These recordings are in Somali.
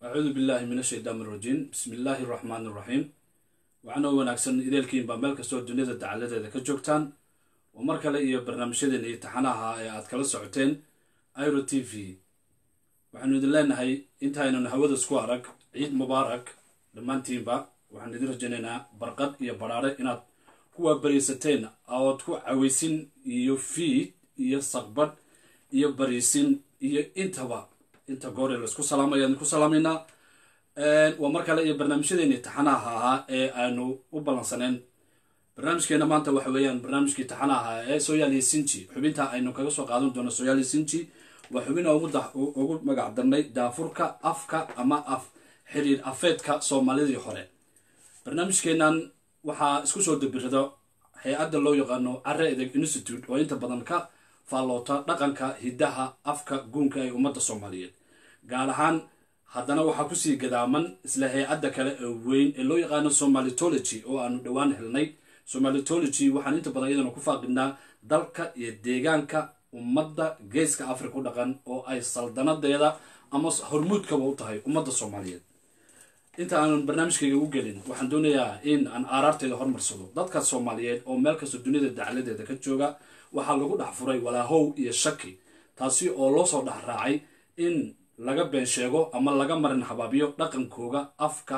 acuudu billaahi min ashaytaan irajiim bismi illaahi araxmaan iraxiim waxaanoo wanaagsan ideelkiin baa meel kastoo duniyada dacaladeeda ka joogtaan oo mar kale iyo barnaamijyadeena iyo taxanaha ee aad kala socoteen iro t v waxaanu idin leenahay intaaynan hawada isku arag ciid mubaarak dhammaantiinba waxaan idin rajaynaynaa barqad iyo badhaare inaad ku waabariisateen ood ku cawaysin iyo fiid iyo saqbadh iyo bariisin iyo intaba inta goore laisku salaamaya idinku salaamaynaa waa mar kale iyo barnaamijyadeeni taxanaha ahaa ee aanu u ballansaneen barnaamijkeena maanta waxa weeyaan barnaamijkii taxanaha ahaa ee soyaali sinji xubinta aynu kaga soo qaadan doono soyaali sinji waa xubin ugu magac darnay daafurka afka ama af xiriir afeedka soomaalidii hore barnaamijkeenan waxaa isku soo dabirada hay-adda loo yaqaano care edeg institute oo inta badan ka faalloota dhaqanka hiddaha afka guunka ee ummadda soomaaliyeed gaar ahaan haddana waxaa kusii gadaaman isla hay-adda kale ee weyn ee loo yaqaano somalitology oo aanu dhowaan helnay somalitology waxaan inta badan iyadana ku faaqinaa dalka iyo deegaanka ummadda geeska africa u dhaqan oo ay saldanadeeda ama hormuudkaba u tahay ummadda soomaaliyeed inta aanan barnaamijkayga u gelin waxaan doonayaa in aan aaraarteeda hormarsado dadka soomaaliyeed oo meel kasta duniyada dacladeeda ka jooga waxaa lagu dhex furay walaahow iyo shaki taasi oo loo soo dhex raacay in laga been sheego ama laga marin habaabiyo dhaqankooga afka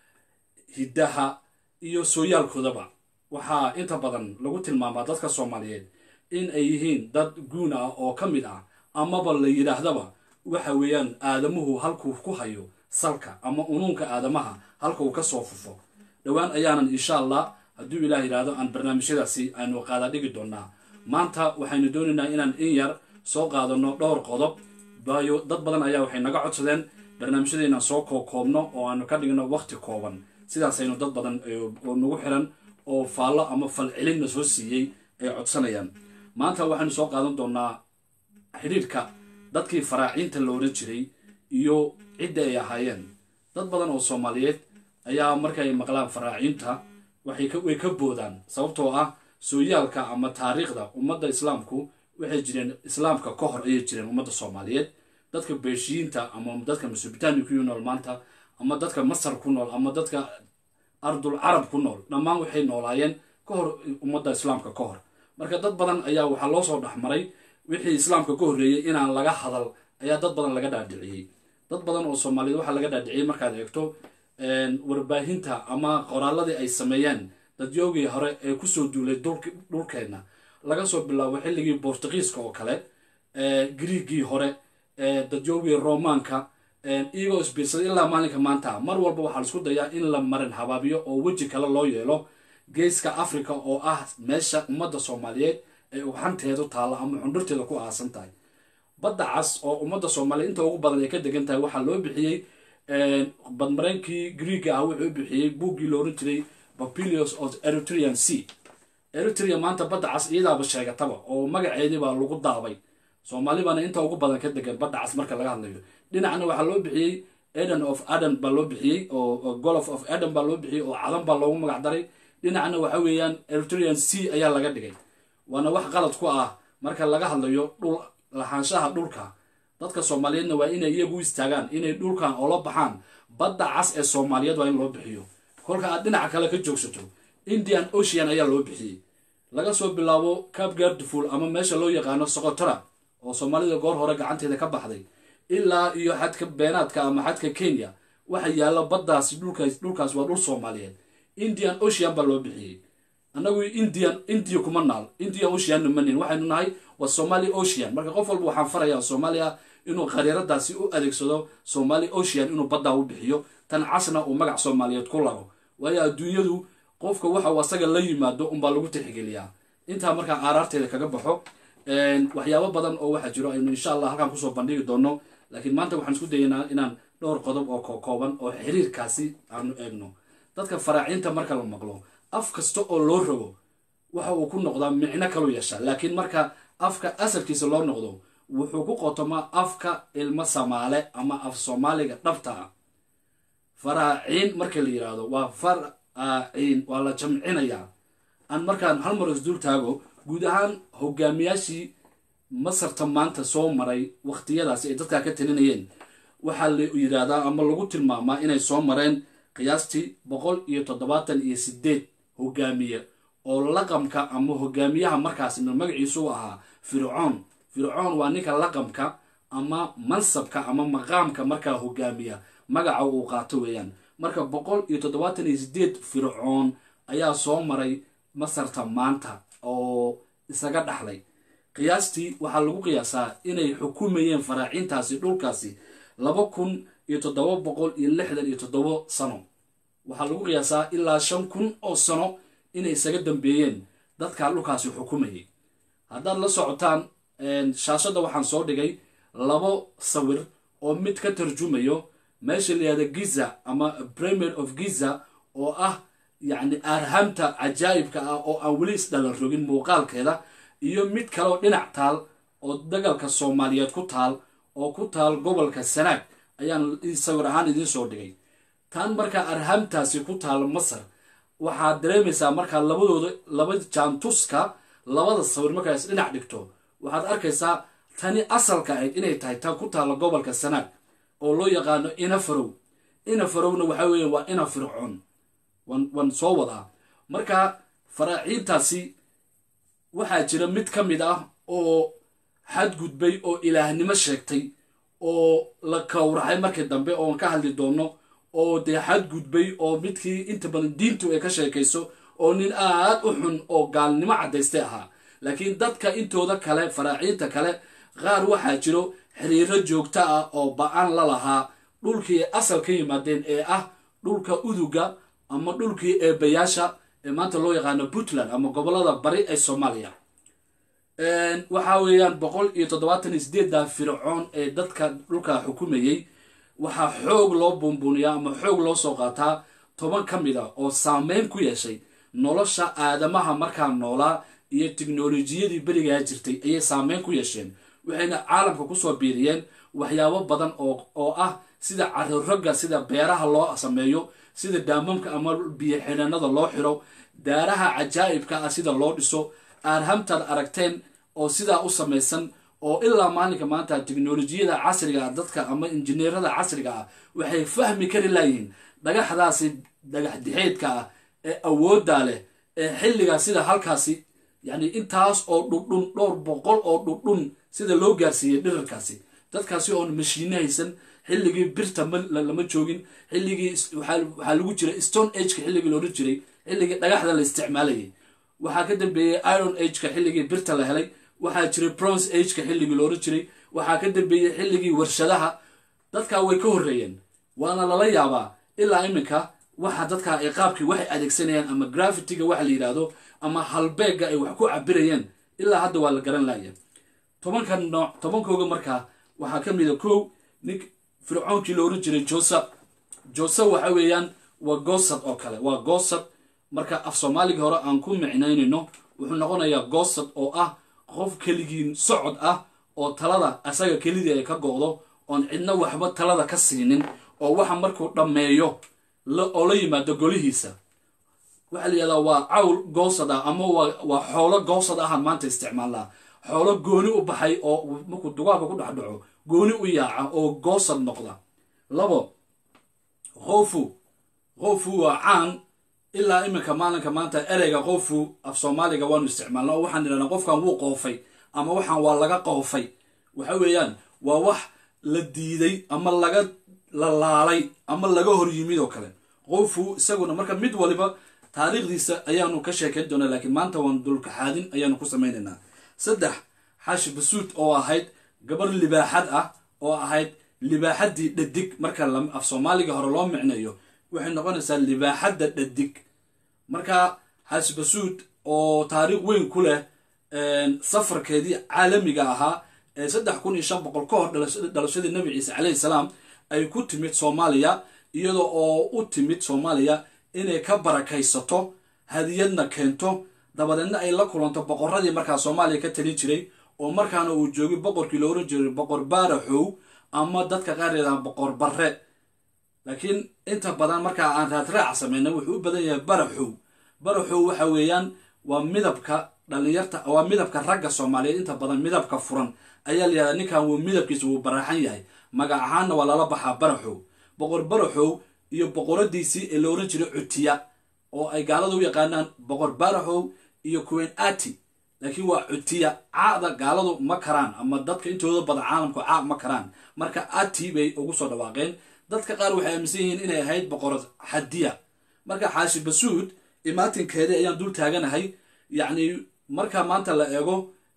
hiddaha iyo sooyaalkoodaba waxaa inta badan lagu tilmaamaa dadka soomaaliyeed in ay yihiin dad guun ah oo ka mid ah amaba la yidhaahdaba waxa weeyaan aadamuhu halkuu ku hayo salka ama unuunka aadamaha halka uu ka soo fufo dhowaan ayaanan insha allah hadduu ilaah yidhaahdo aan barnaamijyadaasi aynu qaada dhigi doonaa maanta waxaynu doonaynaa inaan in yar soo qaadano dhowr qodob waayo dad badan ayaa waxay naga codsadeen barnaamijyadeenaan soo kookoobno oo aanu ka dhigno waqti kooban sidaasaynu dad badan oo nagu xiran oo faallo ama falcelinna soo siiyey ay codsanayaan maanta waxaynu soo qaadan doonaa xidhiirka dadkii faraaciinta la odhan jiray iyo cidda ay ahaayeen dad badan oo soomaaliyeed ayaa markay maqlaan faraaciinta way ka boodaan sababtoo ah sooyaalka ama taariikhda ummadda islaamku waxay jireen islaamka ka hor ayay jireen ummadda soomaaliyeed dadka beeshiyiinta ama dadka mesobitania ku nool maanta ama dadka masar ku nool ama dadka ardul carab ku nool dhammaan waxay noolaayeen ka hor ummadda islaamka ka hor marka dad badan ayaa waxaa loo soo dhexmaray wixii islaamka ka horreeyey inaan laga hadal ayaa dad badan laga dhaadhiciyey dad badan oo soomaaliyeed waxaa laga dhaadhiciyey markaad eegto warbaahinta ama qoraaladii ay sameeyeen dadyoogii hore ee kusoo duulay dhulkeenna laga soo bilaabo xilligii bortugiiska oo kale griigii hore dadyoogii romaanka iyagoo isbiirsaday ilaa maalinka maanta mar walba waxaa laisku dayaa in la marin habaabiyo oo weji kale loo yeelo geeska africa oo ah meesha ummadda soomaaliyeed ee ugxanteedu taalla ama xundhurteeda ku aasan tahay badda cas oo ummadda soomaaliyeed inta ugu badan ay ka degan tahay waxaa loo bixiyey badmareynkii griiga ah wuxuu bixiyey buuggii la oran jiray papilios of eritrean sea eritrea maanta badda cas iyadaaba sheegataba oo magaceedii baa lagu daabay soomaalibana inta ugu badan ka degan badda cas marka laga hadlayo dhinacna waxaa loo bixiyey eden of aden baa loo bixiyey oo golof of eden baa loo bixiyey oo cadan baa loogu magac daray dhinacna waxa weeyaan eritrean sea ayaa laga dhigay waana wax qalad ku ah marka laga hadlayo dhul lahaanshaha dhulka dadka soomaaliyeedna waa inay iyagu u istaagaan inay dhulkan oola baxaan badda cas ee soomaaliyeed waa in loo bixiyo kolka aad dhinaca kale ka joogsato indian ocean ayaa loo bixiyey laga soo bilaabo cab gardful ama meesha loo yaqaano socotora oo soomaalida goor hore gacanteeda ka baxday ilaa iyo xadka beenaadka ama xadka kenya waxa yaalla baddaasi dhulkaas waa dhul soomaaliyeed indian ocean baa loo bixiyey annagu indian india kuma naal indian oceanna manin waxaynu nahay waa somali ocean marka qof walba waxaan farayaa soomaaliya inuu khariiradaasi u adeegsado somali ocean inuu baddaa u bixiyo tan casna uu magac soomaaliyeed ku lago waayo adduunyadu qofka waxa uu asaga la yimaado unbaa lagu tixgeliyaa intaa markaa aaraarteeda kaga baxo waxyaabo badan oo waxaa jiro aynu insha allah halkaan kusoo bandhigi doono laakiin maanta waxaan isku dayaynaa inaan dhowr qodob oo kokooban oo xiriirkaasi aanu eegno dadka faraaciinta marka la maqlo af kasta oo loo rogo waxa uu ku noqdaa micno kalu yeeshaa laakiin marka afka asalkiisa loo noqdo wuxuu ku qotomaa afka ilmo samaale ama af soomaaliga dhabta ah faraaciin marka la yidhaahdo waa faraaciin waa la jamcinayaa aan markaan hal mar isdul taago guud ahaan hogaamiyaashii masarta maanta soo maray waqtiyadaasi ay dadkaa ka talinayeen waxaa la yidhaahdaa ama lagu tilmaamaa inay soo mareen qiyaastii boqol iyo toddobaatan iyo sideed hogaamiye oo laqamka ama hogaamiyaha markaasi magaciisu u ahaa fircoon fircoon waa ninka laqamka ama mansabka ama maqaamka markaa hogaamiya magaca uu qaato weeyaan marka boqol iyo toddobaatan iyo sideed fircoon ayaa soo maray masarta maanta oo isaga dhaxlay qiyaastii waxaa lagu qiyaasaa inay xukumayeen faraaciintaasi dhulkaasi laba kun iyo toddoba boqol iyo lixdan iyo toddobo sano waxaa lagu qiyaasaa ilaa shan kun oo sano inay isaga dambeeyeen dadkaa dhulkaasi xukumayay haddaad la socotaan shaashadda waxaan soo dhigay labo sawir oo mid ka tarjumayo meesha layihahda giza ama premier of giza oo ah yacni arhamta cajaa'ibka ah oo aan weli isdhalan rogin muuqaalkeeda iyo mid kaleoo dhinac taal oo dagalka soomaaliyeed ku taal oo ku taal gobolka sanaag ayaan sawir ahaan idiin soo dhigay tan markaa arhamtaasi ku taal masar waxaad dareemaysaa markaa labadooda laba jaantuska labada sawir markaa is dhinac dhigto waxaad arkaysaa tani asalka ahayd inay tahay tan ku taalla gobolka sanaag oo loo yaqaano inafarow inafarowna waxaa weeye waa ina fircoon waan soo wadaa marka faraaciintaasi waxaa jira mid ka mid ah oo xadgudbay oo ilaahnimo sheegtay oo la kawraxay markii dambe oon ka hadli doono oo dee xadgudbay oo midkii inta badan diintu ay ka sheekayso oo nin aad u xun oo gaalnimo caddaystay ahaa laakiin dadka intooda kale faraaciinta kale qaar waxaa jiro xiriiro joogto ah oo ba-an la lahaa dhulkii asal ka yimaadeen ee ah dhulka uduga ama dhulkii eebayaasha ee maanta loo yaqaano puntland ama gobolada bari ee soomaaliya waxaa weeyaan boqol iyo toddobaatan iyo sideedda fircoon ee dadka dhulka xukumayey waxaa xoog loo buunbuuniyaa ama xoog loo soo qaataa toban ka mid a oo saameyn ku yeeshay nolosha aadamaha markaa noolaa iyo tiknolojiyadii berigaa jirtay ayay saameyn ku yeesheen waxayna caalamka kusoo biiriyeen waxyaabo badan oo ah sida carirogga sida beeraha loo sameeyo sida daamamka ama biyo xidhanada loo xiro daaraha cajaa'ibka ah sida loo dhiso aarhamtaad aragteen oo sidaa u samaysan oo ilaa maalinka maanta teknolojiyada casriga ah dadka ama injineerada casriga ah waxay fahmi kari laayihiin dhagaxdaasi dhagax dixeedka ah ee awoodda leh ee xilligaa sida halkaasi yacni intaas oo dhudhun dhowr boqol oo dhudhun sida loo gaarsiiyey dhirarkaasi dadkaasi oon mashiine haysan xilligii birta lama joogin xilligii waxaa lagu jira stone ageka xilligii loodhan jiray xilligii dhagaxda la isticmaalayay waxaa ka dambeeyey iron ageka xilligii birta la helay waxaa jiray bronze ageka xilligii loodhan jiray waxaa ka dambeeyey xilligii warshadaha dadkaa way ka horreeyeen waana lala yaabaa ilaa iminka waxa dadkaa ay qaabkii waxay adeegsanayaan ama grafitiga waxa la yidhaahdo ama halbeegga ay wax ku cabirayeen ilaa hadda waa la garan laaya tobanka nooc tobankooga markaa waxaa ka mid a kow nin fircoonkii la oran jiray joseph joseph waxa weeyaan waa goosad oo kale waa goosad marka af soomaaligii hore aan ku micnaynayno wuxuu noqonayaa goosad oo ah qof keligii socod ah oo talada asaga kelidii ay ka go'do oon cidna waxba talada ka siinin oo waxa markuu dhammeeyo oo la yimaado golihiisa waxaa la yihahdaa waa cawl goosad ah ama waa xoolo goosad ahaan maanta isticmaalnaa xoolo gooni u baxay oo markuu dugaalka ku dhex dhaco gooni u yaaca oo goosad noqda labo qofu qofu waa caan ilaa iminka maalinka maanta ereyga qofu af soomaaliga waanu isticmaalna oo waxaan idhahnaa qofkan wuu qoofay ama waxaan waa laga qoofay waxa weeyaan waa wax la diiday ama laga la laalay ama laga hor yimid oo kale qofu isaguna marka mid waliba taariikhdiisa ayaanu ka sheekayn doonaa laakiin maanta waan dulkaxaadin ayaanu ku samaynaynaa saddex xaashi basuud oo ahayd gabar libaaxad ah oo ahayd libaaxaddii dhadig marka af soomaaliga hore loo micnayo waxay noqonaysaa libaaxadda dhadig marka xaashi basuud oo taariikh weyn ku leh safarkeedii caalamiga ahaa ee saddex kun iyo shan boqol ka hor dhalashadii nabi ciise calayhi salaam ay ku timid soomaaliya iyada oo u timid soomaaliya inay ka barakaysato hadiyadna keento dabadeedna ay la kulanto boqoradii markaa soomaaliya ka talin jiray oo markaana uu joogay boqorkii la oran jiray boqor baaraxow ama dadka qaar yadhaha boqor barre laakiin inta badan markaa aan raadraaca sameynay wuxuu u badan yahay baraxow baraxow waxa weeyaan waa midabka dhalinyarta waa midabka ragga soomaaliyeed inta badan midabka furan ayaa la yihahdaa ninkan wuu midabkiisa wuu baraxan yahay magac ahaanna waa lala baxaa baraxow boqor baraxow iyo boqoradiisii ee la oran jiray cutiya oo ay gaalada u yaqaanaan boqor baraxow iyo queen ati laakiin waa cutiya caada gaaladu ma karaan ama dadka intooda badan caalamku caa ma karaan marka ati bay ugu soo dhawaaqeen dadka qaar waxay aaminsan yihiin inay ahayd boqorad xadiya marka xaashi basuud imaatinkeedii ayaan dul taaganahay yacni marka maanta la eego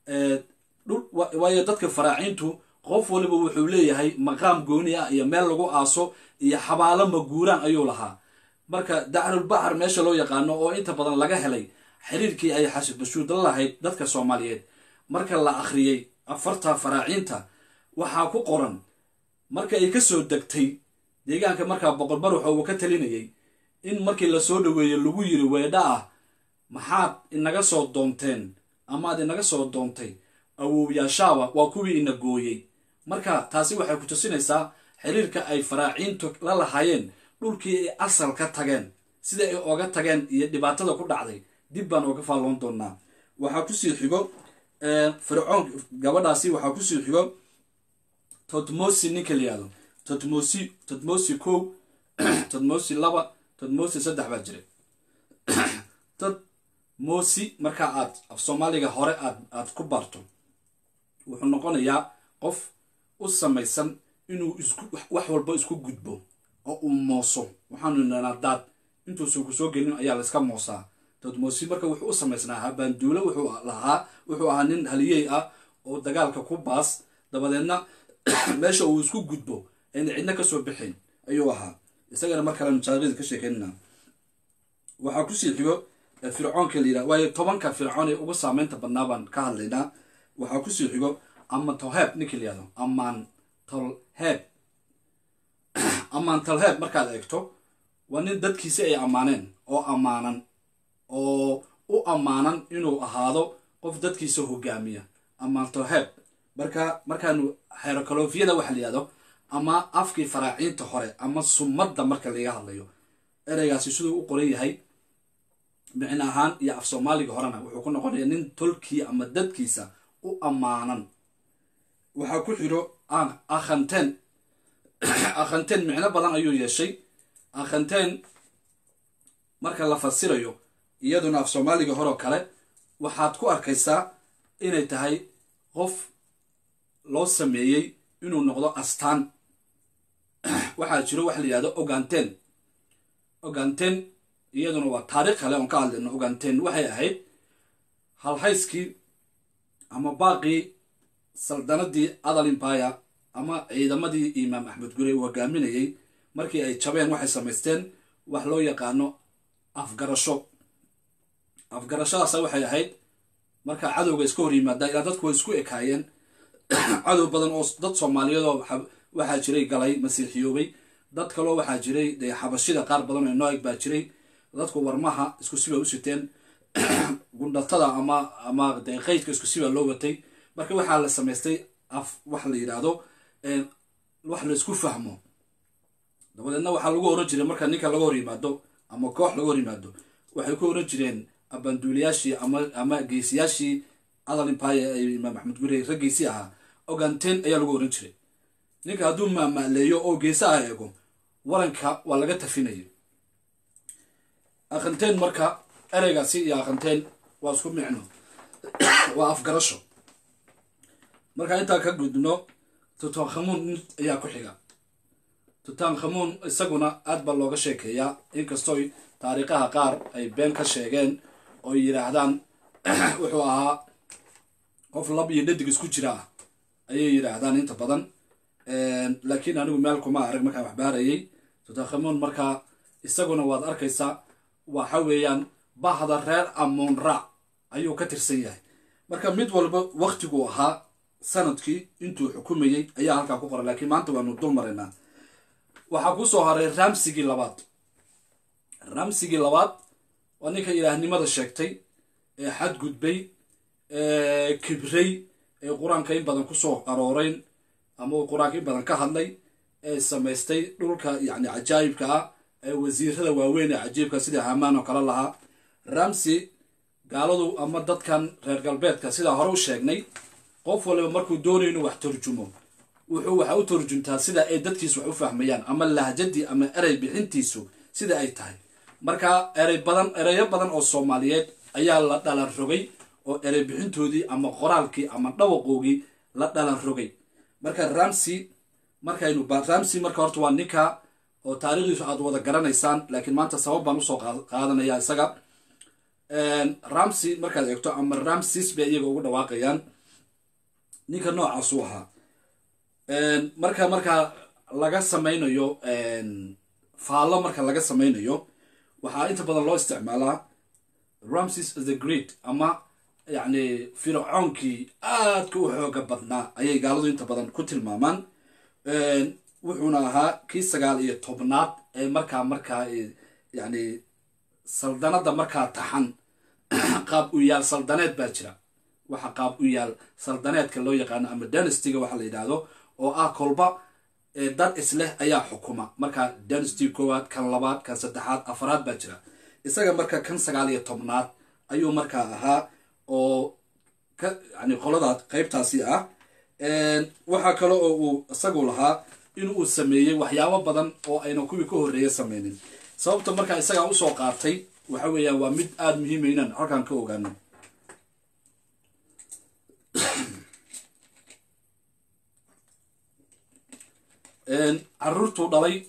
waayo dadka faraaciintu qof waliba wuxuu leeyahay maqaam gooni ah iyo meel lagu aaso iyo xabaalo maguuraan ayuu lahaa marka dacrulbaxar meesha loo yaqaano oo inta badan laga helay xiriirkii ay xaashi bashuud la lahayd dadka soomaaliyeed marka la akhriyey afarta faraaciinta waxaa ku qoran marka ay ka soo degtay deegaanka markaa boqor baruxa uu ka talinayay in markii lasoo dhaweeyey lagu yiri weedha ah maxaad inaga soo doonteen amaad inaga soo doontay awowyaashaaba waa kuwii ina gooyey marka taasi waxay ku tusinaysaa xiriirka ay faraaciintu la lahaayeen dhulkii ay asal ka tageen sida ay oga tageen iyo dhibaatada ku dhacday dib baan oga faalloon doonaa waxaa kusii xigo fircoon gabadhaasi waxaa kusii xigo totmosi ninka la yihahdo totmosi totmosi kow totmosi laba totmosi saddex baa jiray totmosi marka aad af soomaaliga hore aad aad ku barto wuxuu noqonayaa qof u samaysan inuu isku wax walba isku gudbo oo uu mooso waxaanu idhahnaa daad intuusan ku soo gelin ayaa layska moosaa totmosi marka wuxuu u samaysnaa habaanduule wuxuu lahaa wuxuu ahaa nin haliyey ah oo dagaalka ku baas dabadeedna meesha uu isku gudbo ayna cidna kasoo bixin ayuu ahaa isagana mar kale mujaarada ka sheekeynana waxaa kusii xigo fircoonka la yidhaha waayo tobanka fircoon ee ugu saameynta badnaa baan ka hadlaynaa waxaa kusii xigo aman tolheeb ninka la yihahdo amaan tolheeb amaan tolheeb markaad eegto waa nin dadkiisi ay ammaaneen oo ammaanan oo u ammaanan inuu ahaado qof dadkiisa hogaamiya amaan tolheeb marka markaanu xerokalofiyada waxa la yihahdo ama afkii faraaciinta hore ama sumadda marka laga hadlayo ereygaasi siduu u qoran yahay micno ahaan iyo af soomaaliga horena wuxuu ku noqonayaa nin tolkii ama dadkiisa u ammaanan waxaa ku xidho akhanteen akhanteen micno badan ayuu yeeshay akhanteen marka la fasirayo iyaduna af soomaaliga horeo kale waxaad ku arkaysaa inay tahay qof loo sameeyey inuu noqdo astaan waxaa jiro waxa la yihahdo oganten oganten iyaduna waa taariikh kale oon ka hadlayno oganten waxay ahayd halhayskii ama baaqii saldanadii adal imbaya ama ciidamadii imaam axmed gurey uu hogaaminayay markii ay jabeen waxay samaysteen wax loo yaqaano afgarasho afgarashadaasa waxay ahayd markaa cadowga iska hor yimaada ilaa dadku way isku ekaayeen cadow badan oo dad soomaaliyeedoo waxaa jiray galay masiixiyoobay dad kaloo waxaa jiray dee xabashida qaar badan oo nooeg baa jiray dadku warmaha isku sibaa u siteen gundhatada ama ama dee qeydka isku sibaa loo watay marka waxaa la samaystay af wax la yidhaahdo wax la isku fahmo dabadeedna waxaa lagu oran jiray marka ninka laga hor yimaado ama koox laga hor yimaado waxay ku oran jireen abanduuliyaashii ama ama geesiyaashii adal impaya ee imaam axmed gurey raggiisii ahaa oganten ayaa lagu oran jiray ninka hadduu maamaaleeyo oo geesaha eego waranka waa laga tafinaya akhanteen marka ereygaasi iyo akhanteen waa isku micno waa afgarasho marka intaa ka gudno tutankhamuun ayaa ku xiga tutankhamuun isaguna aad baa looga sheekeeyaa inkastooy taariikhaha qaar ay been ka sheegeen oo yidhaahdaan wuxuu ahaa qof lab iyo dhadig isku jira ah ayay yidhaahdaan inta badan laakiin anigu meel kuma arag markaan waxbaarayay tutankhamuun markaa isaguna waad arkaysaa waxa weeyaan bahda reer amoon raac ayuu ka tirsan yahay marka mid walba waktiguu ahaa sanadkii intuu xukumayey ayaa halkaa ku qoran laakiin maanta waanu dul maraynaa waxaa ku soo haray ramsigii labaad ramsigii labaad waa ninka ilaahnimada sheegtay ee xadgudbay ee kibray ee qur-aanka in badan kusoo arooreyn ama uu qur-aanka in badan ka hadlay ee samaystay dhulka yacni cajaayibka ah ee wasiirada waaweyn ee cajiibka sida hamaan oo kale lahaa ramsi gaaladu ama dadkan reer galbeedka sidaa hore u sheegnay qof waliba markuu doonayo inuu wax turjumo wuxuu waxa u turjuntaa sida ay dadkiisu wax u fahmayaan ama lahjadii ama erey bixintiisu sida ay tahay marka erey badan ereyo badan oo soomaaliyeed ayaa la dhalan rogay oo erey bixintoodii ama qoraalkii ama dhawaqoogii la dhalan rogay marka ramsey markaynu ramsey marka horta waa ninka oo taarikhdiisu aad wada garanaysaan laakiin maanta sabab baan usoo qaadanaya isaga ramsey markaad eegto ama ramses bay iyaga ugu dhawaaqayaan ninka noocaasuu ahaa marka markaa laga samaynayo faallo marka laga samaynayo waxaa inta badan loo isticmaalaa ramses the great ama yacni fircoonkii aadka u xooga badnaa ayay gaaladu inta badan ku tilmaamaan wuxuuna ahaa kii sagaal iyo tobnaad ee markaa markaa yacni saldanada markaa taxan qaab u yaal saldaneed baa jira waxa qaab u yaal saldaneedka loo yaqaano ama danastiga waxa la yidhaahdo oo ah kolba dad isleh ayaa xukuma marka dynasty koowaad kan labaad kan saddexaad afaraad baa jira isaga marka kan sagaal iyo tobnaad ayuu markaa ahaa oo ka yani qoladaas qeybtaasi ah waxaa kale oo uu isagu lahaa in uu sameeyey waxyaabo badan oo ayna kuwii ka horreeya sameynin sababta markaa isagaa usoo qaatay waxa weeyaan waa mid aada muhiima inaan halkaan ka ogaano caruurtuu dhalay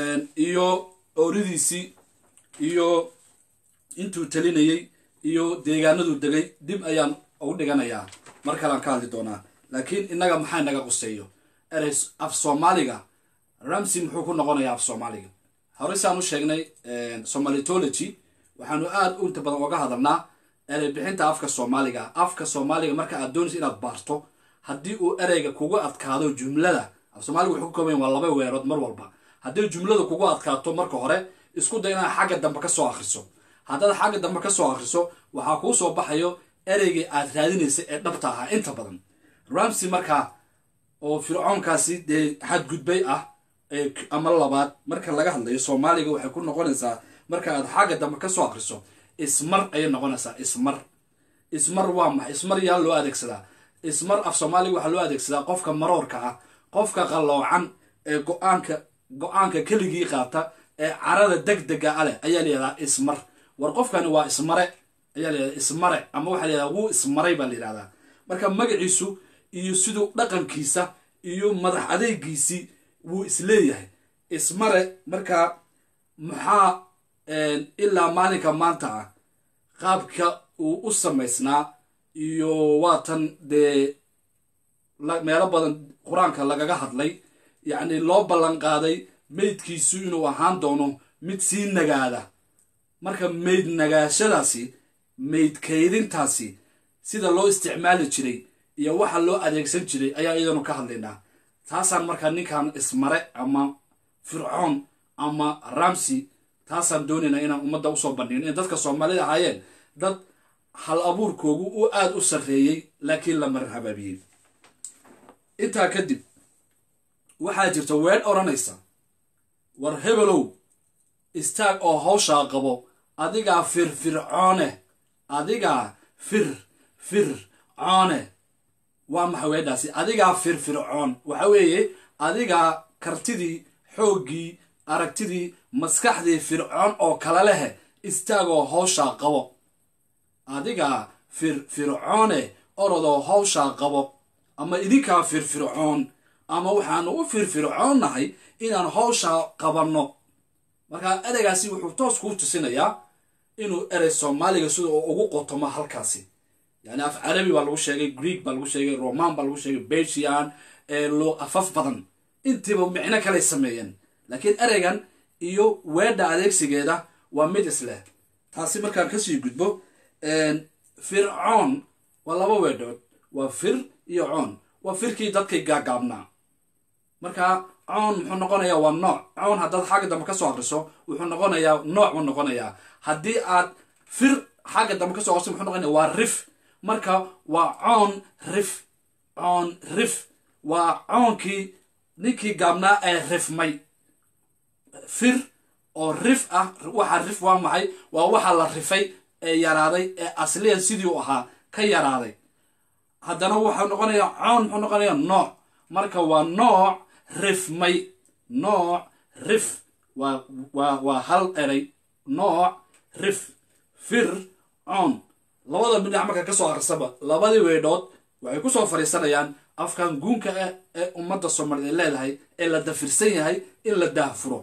iyo ooridiisii iyo intuu talinayey iyo deegaanaduu degay dib ayaan ugu dhiganayaa mar kalean ka hadli doonaa laakiin innaga maxaa naga quseeyo erey af soomaaliga ramsey muxuu ku noqonayaa af soomaaliga hore saan u sheegnay somalitology waxaanu aada inta badan oga hadalnaa erey bixinta afka soomaaliga afka soomaaliga marka aad doonaysa inaad baarto haddii uu ereyga kugu adkaado jumlada af soomaaliga wuxuu ka kooban waa laba weerood mar walba haddii jumlada kugu adkaato marka hore isku day inaad xagga dambe ka soo akhriso haddaad xagga dambe ka soo akhriso waxaa kuu soo baxayo ereygii aad raadinaysay ee dhabta ahaa inta badan ramsey markaa oo fircoonkaasi dee xadgudbay ah ama labaad marka laga hadlayo soomaaliga waxay ku noqonaysaa marka aad xagga dambe ka soo akhriso ismar ayay noqonaysaa ismar ismar waa maxay ismar yaa loo adeegsadaa ismar af soomaaliga waxaa loo adeegsadaa qofka maroorka ah qofka qalloocan ee go-aanka go-aanka keligii qaata ee carada deg dega a leh ayaa layihahdaa ismar war qofkani waa ismare ayaa layihahdaa ismare ama waxaa layihahdaa wuu ismaray baa layihahdaa marka magaciisu iyo siduu dhaqankiisa iyo madax adeegiisii wuu isleeyahay ismare markaa maxaa ilaa maalinka maanta ah qaabka uu u samaysnaa iyo waatan dee meelo badan qur-aanka lagaga hadlay yacni loo ballan qaaday meydkiisu inuu ahaan doono mid sii nagaada marka meyd nagaashadaasi meyd kaydintaasi sida loo isticmaali jiray iyo waxa loo adeegsan jiray ayaa iyadanu ka hadlaynaa taasaan markaa ninkan ismare ama fircoon ama ramsey taasaan doonaynaa inaan ummadda usoo bandhigno in dadka soomaalida ahaayeen dad hal abuurkoogu u aada u sarreeyey laakiin la marar habaabiyey intaa kadib waxaa jirta ween odhanaysa war hebelow istaag oo hawshaa qabo adigaa firfircoone adigaa fir fir coone waa maxay weedhaasi adigaa firfircoon waxa weeye adigaa kartidii xooggii aragtidii maskaxdii fircoon oo kale lehe istaagoo hawshaa qabo adigaa firfircoone orodoo hawshaa qabo ama idinkaa firfircoon ama waxaanu u firfircoonnahay inaan hawshaa qabanno markaa ereygaasi wuxuu toos kuu tusinayaa inuu erey soomaaliga sida uu ugu qotomo halkaasi yani af carabi baa lagu sheegay greek baa lagu sheegay roman baa lagu sheegay belgian afaf badan intiiba micno kaley sameeyeen laakiin ereygan iyo weedha adeegsigeeda waa mid isleh taasi markaan kasii gudbo fircoon waa laba weedhood waa fir iyo coon waa firkii dadkay gaagaabnaa marka coon muxuu noqonayaa waa nooc coon haddaad xagga dambe ka soo akriso wuxuu noqonayaa nooc buu noqonayaa haddii aad fir xagga dambe kasoo akriso muxuu noqonaya waa rif marka waa coon rif coon rif waa coonkii ninkii gaabnaa ee rifmay fir oo rif ah waxa rif waa maxay waa waxa la rifay ee yaraaday ee asliyan sidii u ahaa ka yaraaday haddana waxau noqonayaa coon muxuu noqonayaa nooc marka waa nooc rifmay nooc rif waa waa waa hal eray nooc rif fir coon labada bidhac marka ka soo akhrisaba labadii weydhood waxay ku soo fadhiisanayaan afkan guunka ah ee ummadda soomaaliyeed leedahay ee la dafirsan yahay in la daahfuro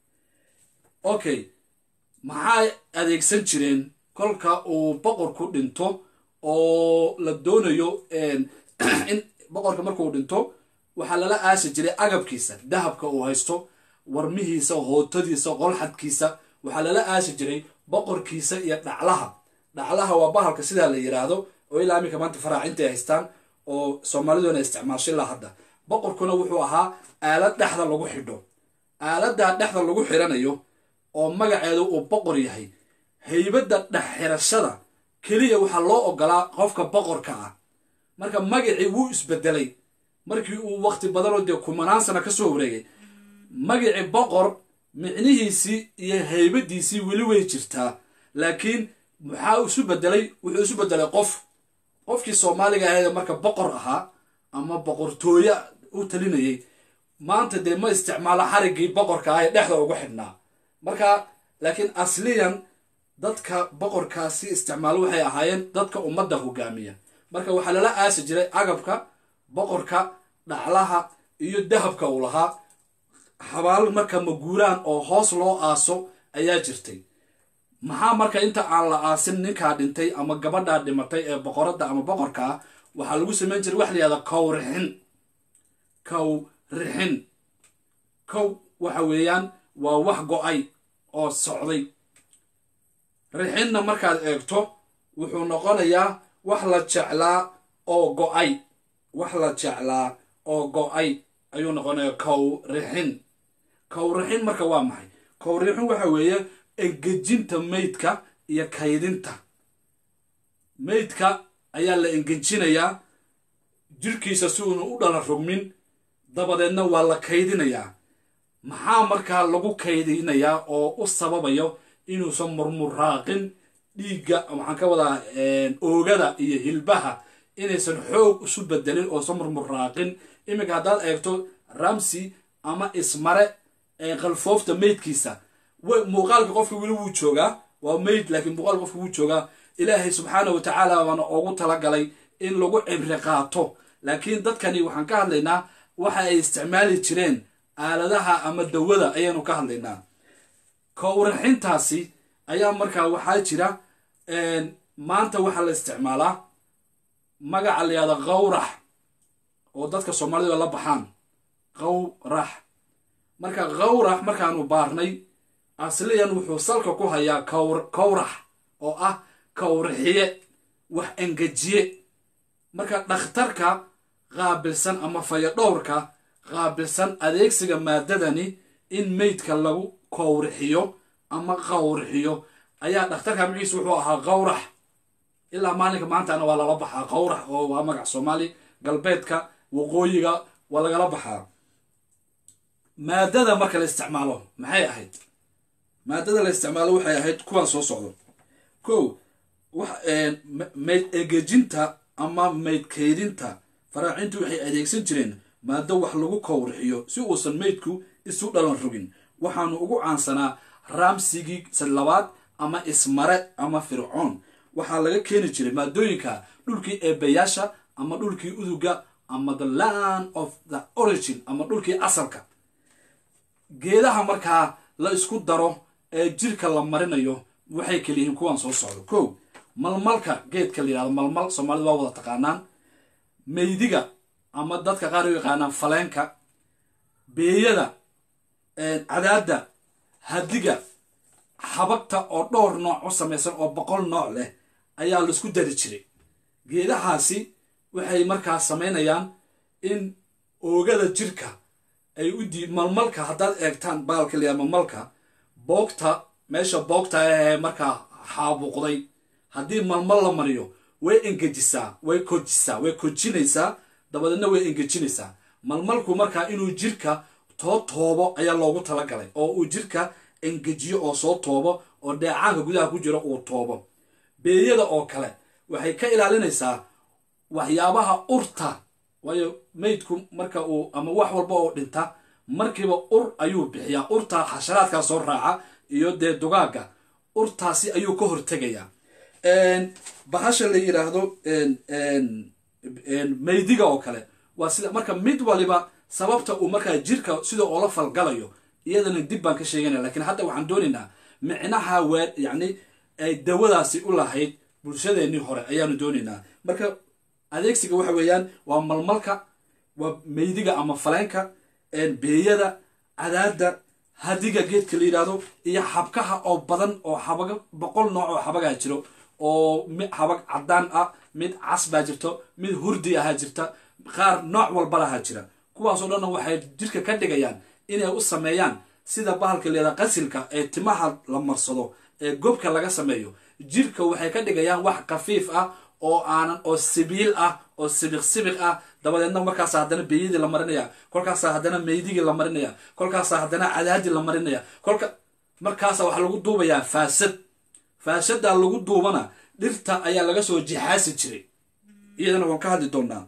okay maxay adeegsan jireen kolka uu boqorku dhinto oo la doonayo in boqorka markuu dhinto waxaa lala aasi jiray agabkiisa dahabka uu haysto warmihiisa hootadiisa qolxadkiisa waxaa lala aasi jiray boqorkiisa iyo dhaclaha dhaclaha waa bahalka sidaa la yiraahdo oo ilaa iminka maanta faraacinta ay haystaan oo soomaaliduna isticmaasho ilaa hadda boqorkuna wuxuu ahaa aalad dhexda lagu xidho aaladaa dhexda lagu xidhanayo oo magaceedu uu boqor yahay haybadda dhex xirashada keliya waxaa loo ogolaa qofka boqorka ah marka magacii wuu isbedelay markii uu waqti badanoo dee kumanaan sana ka soo wareegay magacii boqor micnihiisii iyo haybadiisii weli way jirtaa laakiin maxaa isu bedelay wuxuu isu bedelay qof qofkii soomaaliga ahayd marka boqor ahaa ama boqortooye u talinayay maanta dee ma isticmaalo xariggii boqorka ah ee dhexda ugu xidhnaa marka laakiin asliyan dadka boqorkaasi isticmaalo waxay ahaayeen dadka ummadda hogaamiya marka waxaa lala aasi jiray agabka boqorka dhaclaha iyo dahabka uu lahaa xabaal marka maguuraan oo hoos loo aaso ayaa jirtay maxaa marka inta aan la aasin ninkaa dhintay ama gabadhaa dhimatay ee boqoradda ama boqorka ah waxaa lagu samayn jiray wax la yihahda kowrixin kowrixin kow waxa weeyaan waa wax go-ay oo socday rixinna markaad eegto wuxuu noqonayaa wax la jeclaa oo go-ay wax la jeclaa oo go-ay ayuu noqonayaa kowrixin kowrixin marka waa maxay kowrixin waxa weeye engejinta meydka iyo kaydinta meydka ayaa la engejinayaa jirkiisa si uuna u dhala rogmin dabadeedna waa la kaydinayaa maxaa markaa lagu kaydinayaa oo u sababayo inuusan murmuraaqin dhiigga waxaan ka wadaa oogada iyo hilbaha inaysan xoog isu bedelin oosan murmuraaqin iminka haddaad eegto ramsy ama ismare qalfoofta meydkiisa muuqaalka qofka weli wuu joogaa waa meyd laakiin muuqaalka qofka wuu joogaa ilaahay subxaana wa tacaala baana oogu talagalay in lagu cibri qaato laakiin dadkani waxaan ka hadlaynaa waxa ay isticmaali jireen aaladaha ama dawada ayaanu ka hadlaynaa kowraxintaasi ayaa markaa waxaa jira maanta waxaa la isticmaalaa magaca la yahda qawrax oo dadka soomaalida la baxaan qawrax marka qawrax markaanu baarnay asliyan wuxuu salka ku hayaa kowrax oo ah kowrixiye wax engejiye marka dhakhtarka qaabilsan ama fayadhowrka qaabilsan adeegsiga maadadani in meydka lagu kowrixiyo ama qawrixiyo ayaa dhakhtarka magaciisa wuxuu ahaa qawrax ilaa maalinka maantana waa lala baxaa qawrax oo waa magac soomaali galbeedka waqooyiga waa lagala baxaa maadada marka la isticmaalo maxay ahayd maadada la isticmaalo waxay ahayd kuwaan soo socdo ko mayd egejinta ama mayd kaydinta faraacintu waxay adeegsan jireen maado wax lagu kowrixiyo si uusan meydku isu dhalan rogin waxaanu ugu caansanaa raamsigii labaad ama ismare ama fircoon waxaa laga keeni jiray maadooyinka dhulkii eebayaasha ama dhulkii uduga ama the land of the origin ama dhulkii asalka geedaha markaa la isku daro ee jirka la marinayo waxay kaliyihiin kuwaan soo socdo ko malmalka geedka la yihahdo malmal soomaalida waa wada taqaanaan meydiga ama dadka qaar u yaqaanaan faleenka beeyada cadaadda hadiga xabagta oo dhowr nooc u samaysan oo boqol nooc leh ayaa laisku dari jiray geedahaasi waxay markaa samaynayaan in oogada jirka ay u dii malmalka haddaad eegtaan baalka layaa malmalka boogta meesha boogta ahee markaa xaabuuqday haddii malmal la mariyo way engejisaa way kojisaa way kojinaysaa dabadeedna way engejinaysaa malmalku markaa inuu jirka too toobo ayaa loogu talagalay oo uu jirka engejiyo oo soo toobo oo dheecaanka gudaha ku jira uu toobo beeyada oo kale waxay ka ilaalinaysaa waxyaabaha urta waayo maydku marka uu ama wax walba oo dhinta markiiba ur ayuu bixiyaa urtaa xasharaadkaa soo raaca iyo dee dugaagga urtaasi ayuu ka hortegayaa bahasha la yidhaahdo maydiga oo kale waa sida marka mid waliba sababta uu markaa jirka sida oola falgalayo iyadana dib baan ka sheeganaya lakiin hadda waxaan doonaynaa micnaha waa yacni ay dawadaasi u lahayd bulshadeennii hore ayaanu doonaynaa marka adeegsiga waxa weeyaan waa malmalka waa meydiga ama faleenka beeyada cadaada hadiga geedka la yidhaahdo iyo xabkaha oo badan oo xabaga boqol nooc oo xabagaa jiro oo mid xabag caddaan ah mid cas baa jirto mid hurdi ahaa jirta qaar nooc walba lahaa jira kuwaasoo dhanna waxay jirka ka dhigayaan inay u sameeyaan sida bahalka leedaha qasilka ee timaha la marsado ee gobka laga sameeyo jirka waxay ka dhigayaan wax khafiif ah oo aanan oo sibiil ah oo sibiq sibiq ah dabadeedna markaasa haddana beeyadii la marinaya kolkaasa haddana meydigii la marinaya kolkaasa haddana cadaadii la marinaya kolka markaasa waxaa lagu duubayaa faasad faasadaa lagu duubana dhirta ayaa laga soo jixaasi jiray iyadana waan ka hadli doonaa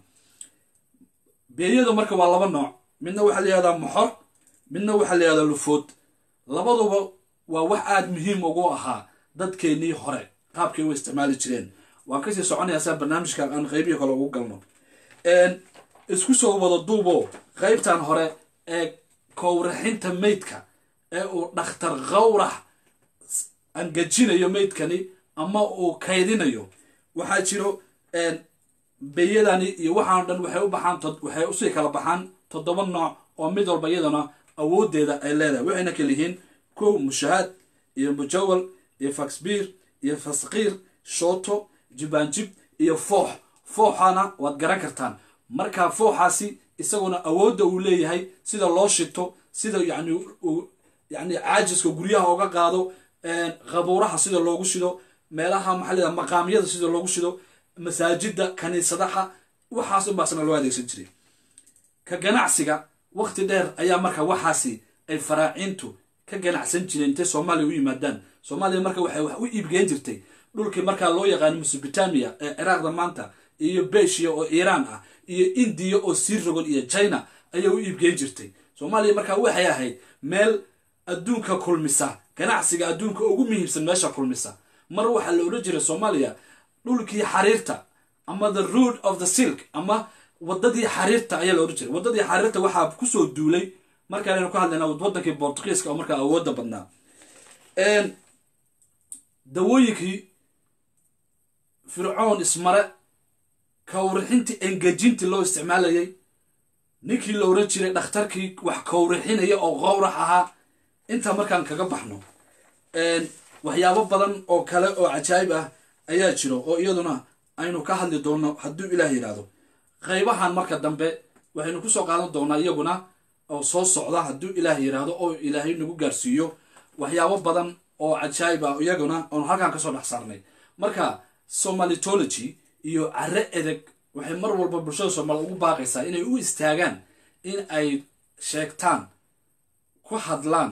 beeyadu marka waa laba nooc midna waxaa la yihahdaa moxor midna waxaa la yihahdaa lufood labaduba waa wax aada muhiim ugu ahaa dadkeennii hore qaabkay u isticmaali jireen waan kasii soconayaa saa barnaamijkan aan qeybihii kale ugu galno isku soo wada duubo qeybtan hore ee kowraxinta meydka ee uu dhakhtar qawrax angajinayo meydkani ama uu kaydinayo waxaa jiro beyadani iyo waxaan dhan waxay u baxaan waxay usii kala baxaan toddoba nooc oo mid walba iyadana awoodeeda ay leedahay waxayna kala yihiin kow mushahaad iyo mujawal iyo faxbiir iyo fasqiir shooto jibaanjib iyo foox fooxana waad garan kartaan marka fooxaasi isaguna awoodda uu leeyahay sida loo shito sida yani yani caajiska guryaha oga qaado qabuuraha sida loogu shido meelaha maxaa leedaha maqaamyada sida loogu shido masaajida kaniisadaha waxaas unbaasna loo adeegsan jiray ka ganacsiga waqti dheer ayaa marka waxaasi ay faraaciintu ka ganacsan jireen intay soomaaliya u yimaadaan soomaaliya marka waxay wax u iibgeen jirtay dhulkii markaa loo yaqaano mesobotamiya ee ciraaqda maanta iyo beshiya oo iiraan ah iyo indiya oo sii rogon iyo china ayaa u iibgeen jirtay soomaaliya markaa waxay ahayd meel adduunka kulmisa ganacsiga adduunka ugu muhiimsan meesha kulmisa mar waxaa la odhan jiray soomaaliya dhulkii xariirta ama the road of the silk ama wadadii xariirta ayaa la odhan jiray wadadii xariirta waxaa kusoo duulay markaanaynu ka hadlayna wadankii bortugiiska oo markaa awoodda badnaa dawooyinkii fircoon ismare kawrixintii engejintii loo isticmaalayay ninkii la oran jiray dhakhtarkii wax kawrixinaya oo qowrax ahaa intaa markaan kaga baxno waxyaabo badan oo kale oo cajaayib ah ayaa jiro oo iyaduna aynu ka hadli doonno hadduu ilaah yidhaahdo qaybahan marka dambe waxaynu kusoo qaadan doonaa iyaguna oo soo socda hadduu ilaah yidhaahdo oo ilaahay nagu gaarsiiyo waxyaabo badan oo cajaayib ah iyaguna oonu halkaan kasoo dhex saarnay marka somalitology iyo care edeg waxay mar walba bulshada soomaali ugu baaqaysaa inay u istaagaan in ay sheegtaan ku hadlaan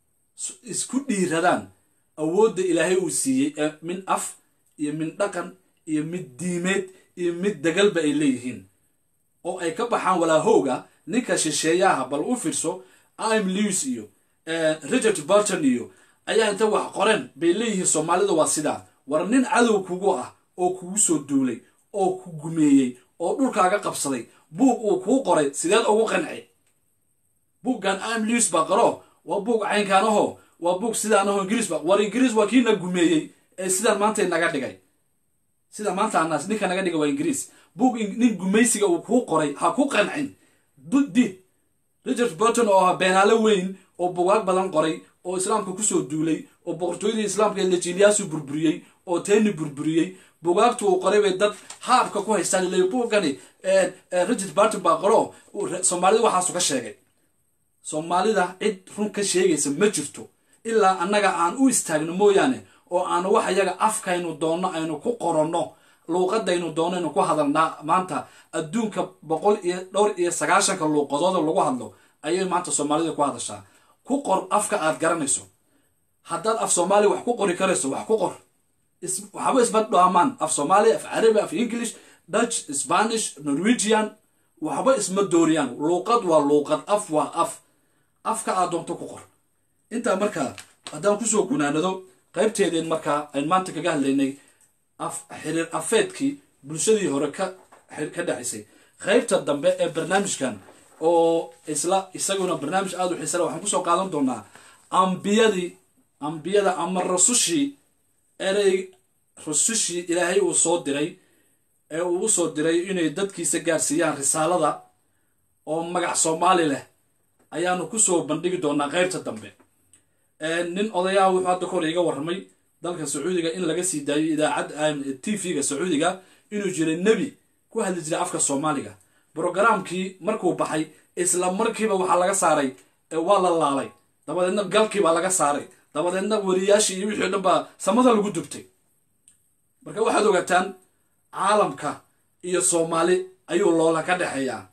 isku dhiiradaan awoodda ilaahay uu siiyey ee min af iyo min dhaqan iyo mid diimeed iyo mid degalba ay leeyihiin oo ay ka baxaan walaahowga ninka shisheeyaha bal u fiirso im lewis iyo richard barton iyo ayaa inta wax qoreen bay leeyihiin soomaalida waa sidaa war nin cadow kugu ah oo kugu soo duulay oo ku gumeeyey oo dhulkaaga qabsaday buug uu kuu qoray sideed ugu qanci buuggan im lewis baa qaro waa buug caynkaanaho waa buug sidaanaho ingiriis ba war ingiriis waa kiina gumeeyey ee sidaan maanta naga dhigay sida maanta anaas ninka naga dhigay waa ingiriis buug nin gumaysiga uu kuu qoray ha ku qancin did richard burton oo ah beenaalo weyn oo bugaag badan qoray oo islaamka kusoo duulay oo boqortooyadii islaamka lajiliyaasu burburiyey oo teeni burburiyey bugaagtu uu qoray bay dad haabka ku haystaan ilay buugani richard burton baa qoro soomaalida waxaasu ka sheegay soomaalida cid run ka sheegaysa ma jirto ilaa annaga aan u istaagno mooyaane oo aan wax yaga afkaynu doonno aynu ku qoranno luuqadaynu doonno aynu ku hadalnaa maanta adduunka boqol iyo dhowr iyo sagaashanka luuqadooda lagu hadlo ayay maanta soomaalida ku hadashaa ku qor afka aad garanayso haddaad af soomaaliya wax ku qori karayso wax ku qor waxba isba dhaamaan af soomaaliya af carabi af english dutch spanish norwegian waxba isma dooriyaan luuqad waa luuqad af waa af afka aad doonto ku qor intaa markaa haddaan kusoo gunaanado qaybteedeen markaa ayn maanta kaga hadlaynay xiriir afeedkii bulshadii hore ka dhexaysay qaybta dambe ee barnaamijkan oo isla isaguna barnaamij aada u xiisala waxaan kusoo qaadan doonaa ambiyadii ambiyada ama rasushii erey rasushii ilaahay uu soo diray ee uu usoo diray inay dadkiisa gaarsiiyaan risaalada oo magac soomaali leh ayaanu kusoo bandhigi doonaa qaybta dambe nin odayaha wuxuu hadda kahor iga warramay dalka sacuudiga in laga sii daayo idaacad t v-ga sacuudiga inuu jiray nebi ku hadli jiray afka soomaaliga brogaraamkii markuu baxay isla markiiba waxaa laga saaray waa la laalay dabadeedna galkii baa laga saaray dabadeedna wariyaashii iyo wixii o dhan baa samada lagu dubtay marka waxaad ogaataan caalamka iyo soomaali ayuu loola ka dhexeeyaa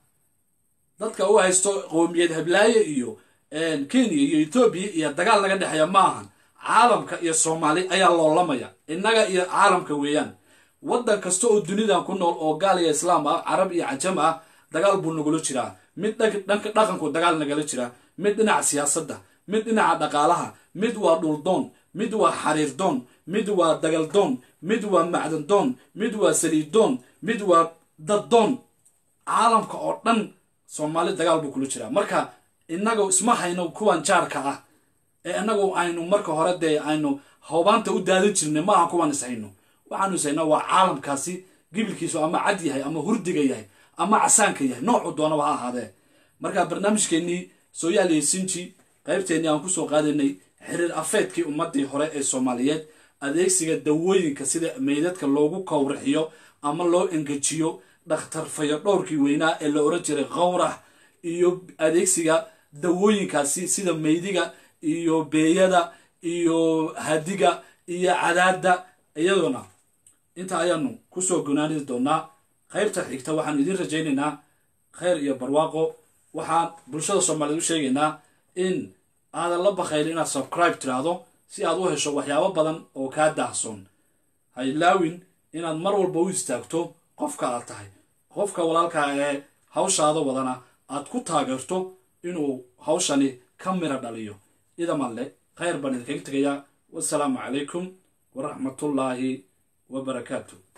dadka u haysto qowmiyad hablaaye iyo kenya iyo etoobiya iyo dagaal naga dhexeeya ma ahan caalamka iyo soomaali ayaa loolamaya innaga iyo caalamka weeyaan waddan kasta oo dunidan ku nool oo gaal iyo islaam ah carab iyo cajam ah dagaal buu nagula jiraa mid dhanka dhaqanku dagaal nagala jiraa mid dhinaca siyaasadda mid dhinaca dhaqaalaha mid waa dhuldoon mid waa xariirdoon mid waa dagaldoon mid waa macdandoon mid waa saliiddoon mid waa daddoon caalamka oo dhan soomaali dagaal buu kula jiraa marka innagu isma hayno kuwan jaarka ah ee inagu aynu marka hore dee aynu hoobaanta u daadin jirnay ma aha kuwan is hayno waxaanu is haynaa waa caalamkaasi gibilkiisu ama cad yahay ama hurdiga yahay ama casaanka yahay noocu doonaba ha ahaadee marka barnaamijkeennii sooyaal iyo sinji qaybteennii aan kusoo qaadaynay xiriir afeedkii ummadii hore ee soomaaliyeed adeegsiga dawooyinka sida meydadka loogu kowrixiyo ama loo engejiyo dhakhtarfayo dhowrkii weynaa ee la oran jiray qowrax iyo adeegsiga dawooyinkaasi sida meydiga iyo beeyada iyo hadiga iyo cadaada iyaduna inta ayaanu kusoo gunaani doonaa qaybta xigta waxaan idiin rajaynaynaa khayr iyo barwaaqo waxaan bulshada soomaaliyeed u sheegaynaa in aadan la bakayli inaad subscribe tiraahdo si aad u hesho waxyaabo badan oo kaa daahsoon ha ilaawin inaad mar walba u istaagto qofka aad tahay qofka walaalkaa ee hawshaada wadana aad ku taageerto inuu hawshani ka mira dhaliyo idamalle khayr baan idinkaga tegayaa wasalaamu calaykum waraxmatullaahi wabarakaatu